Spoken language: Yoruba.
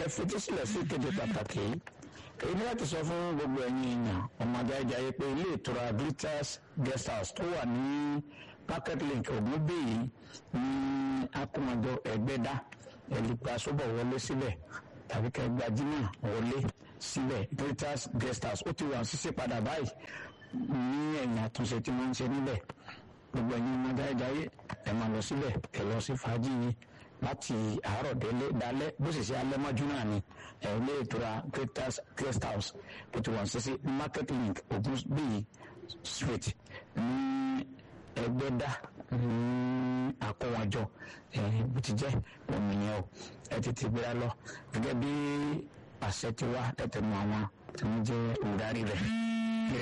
fetísílẹ̀ sí ìkéde pàtàkì yìí èyí ni láti sọ fún gbogbo ẹ̀yin èèyàn ọmọdé ajáyé pé ilé ìtura glitters guest house tó wà ní market link ògúnbíyì ní akọmọjọ ẹgbẹ́dá ẹ̀lìpà sọ́bọ̀ wọlé síbẹ̀ tàbí kẹgbàjínà wọlé síbẹ̀ glitters guest house ó ti wà ṣíṣe padà báyìí ní ẹ̀yìn àtúnṣe tí wọ́n ń ṣe níbẹ̀ gbogbo ẹ̀yin ọmọdé ajáyé ẹ̀ máa lọ síbẹ̀ ẹ̀ lọ sí fàájì yìí láti àárọ̀ délé dalẹ́ bó sì ṣe alẹ́ mọ́jú náà ni ẹ̀ ilé ìtura guest house ó ti wà ṣíṣe market link ogun bíi street ní ẹgbẹ́dá ní àkọwọ́jọ ẹ̀ bó ti jẹ́ òmìnira o ẹ tètè gbéra lọ gẹ́gẹ́ bí àṣẹ ti wá tẹ̀tẹ̀ mọ́ àwọn tí wọ́n jẹ́ olùdarí rẹ̀.